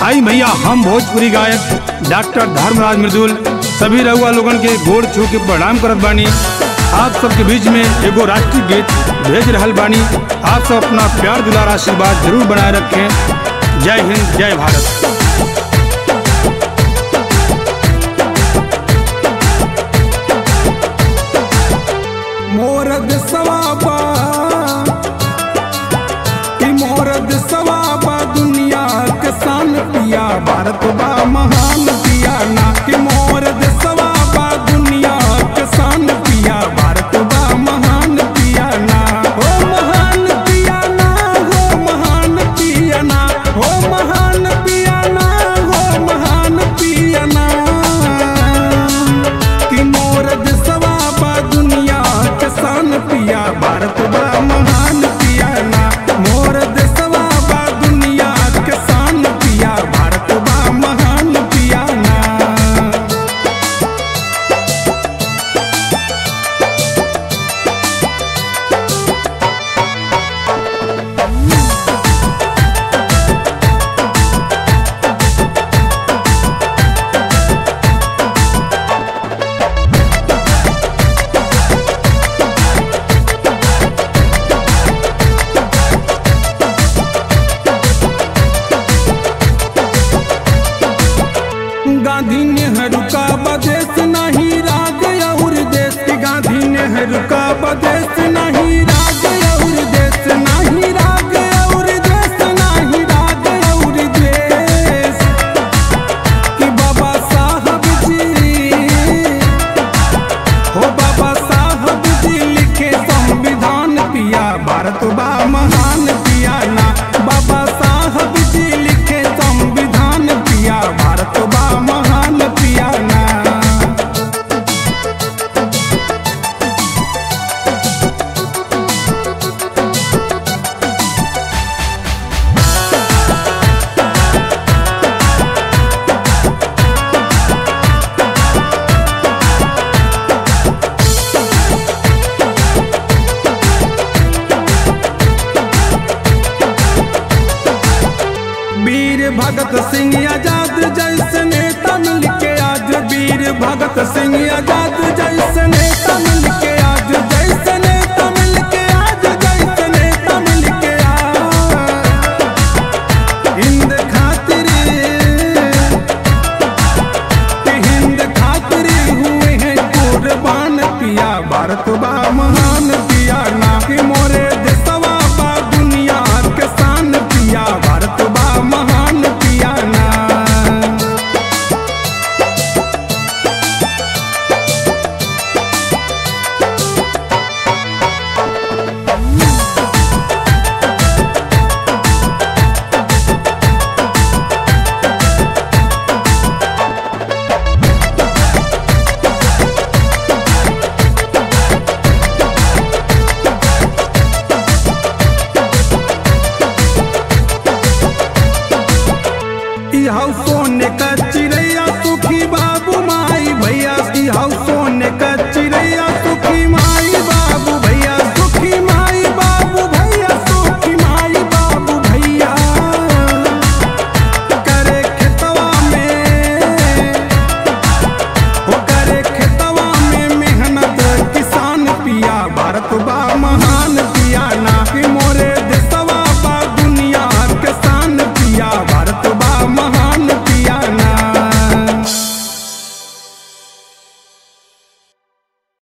आई भैया हम भोजपुरी गायक डॉक्टर धर्मराज मृदुल सभी रउआ लोगन के गोड़ छू के प्रणाम करत बानी आप सबके बीच में एगो राष्ट्रीय गीत भेज रहल बानी आप सब अपना प्यार दुलार आशीर्वाद जरूर बनाए रखें जय हिंद जय भारत मोर दिसवाबा कि मोर दिसवाबा दुनिया के शान पिया भारत बा महान पिया ना कि मोर दिसवाबा दुनिया के शान पिया भारत बा महान पिया ना हो महान पिया ना हो महान पिया ना हो महान पिया ना हो महान पिया ना कि मोर दिसवा बा दुनिया के शान पिया भारत बा महान पिया ना मोर दिसवा बा दुनिया के शान पिया भारत बा महान पिया ना गांधी नेहरू का बदेश नहीं राग और देश गांधी नेहरू का बदेश नहीं राग और देश नहीं राग और देश नहीं राग और देश कि बाबा साहब जी हो बाबा साहब जी लिखे संविधान पिया भारत बा महान पिया ना बाबा साहब जी लिखे संविधान पिया भारत बा महान पिया ना वीर भगत सिंह आजाद जैसे नेता मिल के आज वीर भगत सिंह आजाद जैसे नेता मिल के आज जैसे नेता मिल के आज जैसे नेता मिल के आज हिंद खातिर हिंद खातिर हुए हैं कुर्बान पिया भारत बा महान पिया ना कि मोरे देशवा बा दुनिया के शान पिया भारत बा महान पिया ना इहौ सोने का